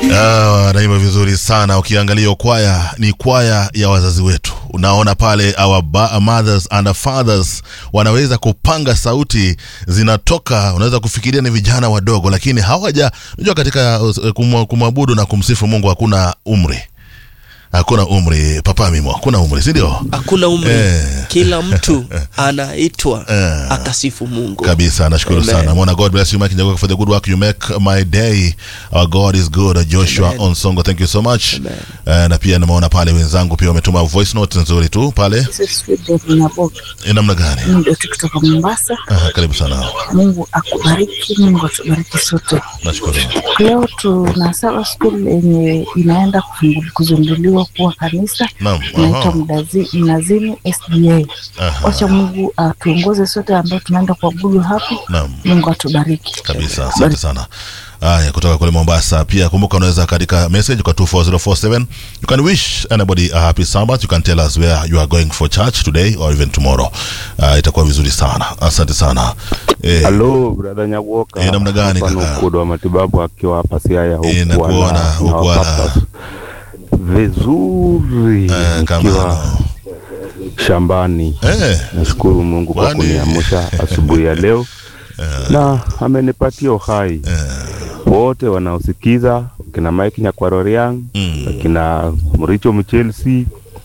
Ah, wanaimba vizuri sana. Ukiangalia kwaya ni kwaya ya wazazi wetu, unaona pale our ba- mothers and our fathers wanaweza kupanga sauti zinatoka, unaweza kufikiria ni vijana wadogo, lakini hawaja unajua, katika uh, kumwa- kumwabudu na kumsifu Mungu hakuna umri, hakuna umri. Papa Mimo, hakuna umri, si ndio? hakuna umri Eh. kila mtu anaitwa Eh. akasifu mungu kabisa nashukuru Amen. sana mwana god bless you mike Nyagoka, for the good work you make my day our god is good joshua Amen. onsongo thank you so much Amen. Eh, na pia nimeona pale wenzangu pia wametuma voice note nzuri tu pale Naboga Eh, namna gani ndio kutoka Mombasa. Aha, karibu sana Mungu akubariki, Mungu atubariki sote. nashukuru Leo tuna Saba School yenye inaenda kufungu- kuzinduliwa kuwa kanisa naam inaitwa aha, Mdazi- Mnazini SDA. aha, Wacha Mungu atuongoze sote ambao tunaenda kuabudu hapo. naam Mungu atubariki kabisa asante sana haya kutoka kule mombasa pia kumbuka unaweza katika message kwa 24047 you can wish anybody a happy sabbath you can tell us where you are going for church today or even tomorrow uh, itakuwa vizuri sana asante sana eh, Halo brother Nyawoka. Eh, namna gani, Hapa ni kaka? Ukudo wa matibabu akiwa hapa Siaya huku Eh, nakuona, wana- huku na wana- papa. Vizuri eh, kama nikiwa shambani. eh, Nashukuru Mungu kwa Kwani- kuniamsha asubuhi ya leo na amenipatia uhai. Wote wanaosikiza kina Mike Nyakwaroriang, mm. kina Mricho Mchelsi,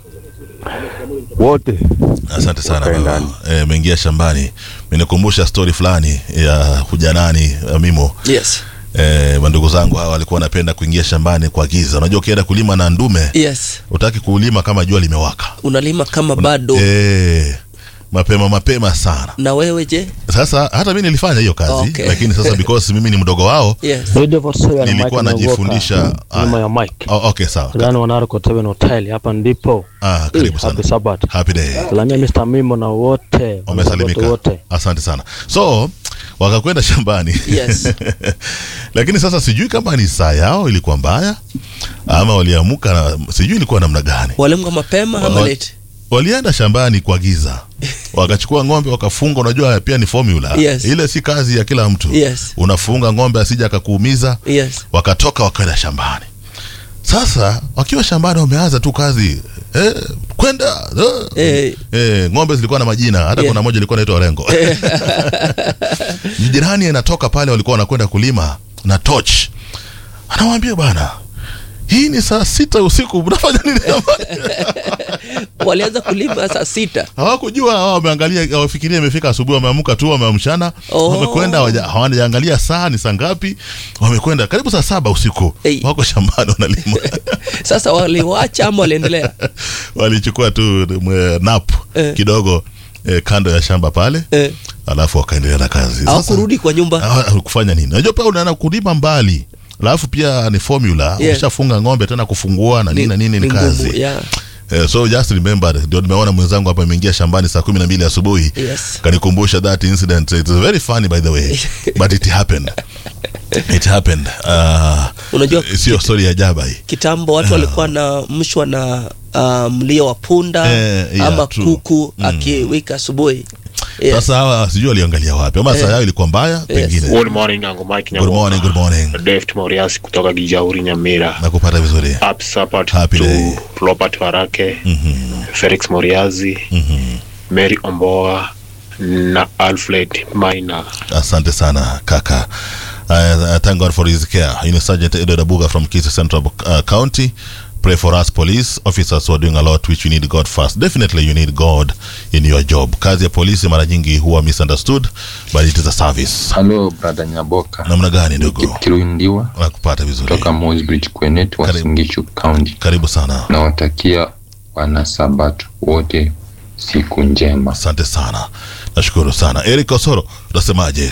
wote asante sana Wakae baba ndani. eh, mengia shambani menikumbusha stori fulani ya hujanani eh, mimo yes eh, mandugu zangu hawa walikuwa wanapenda kuingia shambani kwa giza unajua ukienda kulima na ndume yes utaki kulima kama jua limewaka unalima kama bado eh, mapema mapema sana na wewe je sasa hata mi nilifanya hiyo kazi Okay. lakini sasa because mimi ni mdogo wao yes Radio Vosoya na Nilikuwa Mike najifundisha- Nyagoka, nyuma ya Mike. oh, okay sawa Ndani wa Narco Tavern Hotel hapa ndipo. ah, Eh, karibu sana Happy Sabbath. happy day Salamia Mr. Mimo na wote. wamesalimika Wote. asante sana so wakakwenda shambani Yes. lakini sasa sijui kama ni saa yao ilikuwa mbaya ama waliamuka na sijui ilikuwa namna gani walimka mapema ama Wa- late walienda shambani kwa giza wakachukua ng'ombe wakafunga unajua pia ni formula Yes. ile si kazi ya kila mtu Yes. unafunga ng'ombe asija akakuumiza yes wakatoka wakaenda shambani sasa wakiwa shambani wameanza tu kazi eh, kwenda eh. Eh. Eh, ng'ombe zilikuwa na majina hata Yeah. kuna moja ilikuwa naitwa rengo jirani anatoka pale walikuwa wanakwenda kulima na toch anawambia bwana hii ni saa sita usiku mnafanya nini shambani walianza kulima saa sita hawakujua hawa wameangalia hawafikiria imefika asubuhi wameamka tu wameamshana Oh. wamekwenda hawaja- hawajaangalia saa ni saa ngapi wamekwenda karibu saa saba usiku Hey. wako shambani wanalima sasa waliwacha ama waliendelea walichukua tu mwe- nap Eh. kidogo eh, kando ya shamba pale eh, alafu wakaendelea na kazi Sasa- hawakurudi kwa nyumba Hawa- kufanya nini najua pia unaenda kulima mbali alafu pia ni formula Yeah. ukishafunga ng'ombe tena kufungua na nini na nini ni ngumu, kazi yeah. Eh, so just remember ndio nimeona mwenzangu hapa ameingia shambani saa kumi na mbili asubuhi Yes. kanikumbusha that incident it's very funny by the way but it happened it happened uh, Unajua sio story ya jaba hii kitambo watu walikuwa na mshwa na uh, mlio wa punda Eh, yeah, ama true. kuku akiwika asubuhi yes. sasa hawa sijui waliangalia wapi ama saa yao ilikuwa mbaya pengine Good morning, Uncle Mike good morning good morning Deft Moriasi kutoka Gijauri Nyamira. nakupata vizuri Happy Sabbath Happy to day. Robert Warake, Felix Moriazi, Mary Omboa na Alfred Maina. asante sana kaka uh, thank god for his care you know, sergeant edward abuga from kisi central uh, county pray for us police officers who are doing a lot which you need god first definitely you need god in your job kazi ya polisi mara nyingi huwa misunderstood but it is a service halo brada nyaboka namna gani ndugu kipkirundiwa nakupata vizuri kutoka Mosbridge Kwenet wa Karibu. Singishu County. karibu sana Nawatakia wanasabato wote siku njema. asante sana nashukuru sana eric osoro utasemaje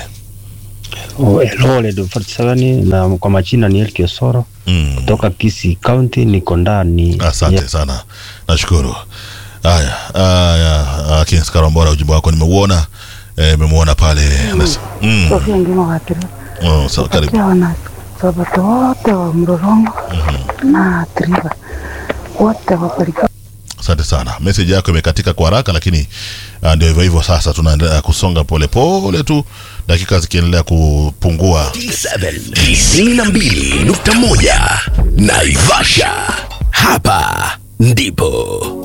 Oh, hello Radio 47 na kwa majina ni Elki Osoro mm. kutoka Kisii County niko ndani. asante Yeah. sana nashukuru haya haya uh, kings karambora ujumbe wako nimeuona eh, nimeuona pale Nas- mm. Sofia Ngima Watiri. oh, so, karibu Takia wana Sabato wote wa Mlolongo na Triba wote wabarikiwe. asante sana meseji yako imekatika kwa haraka lakini uh, ndio hivyo hivyo sasa tunaendelea kusonga polepole pole tu dakika zikiendelea kupungua 92.1 Naivasha. Hapa ndipo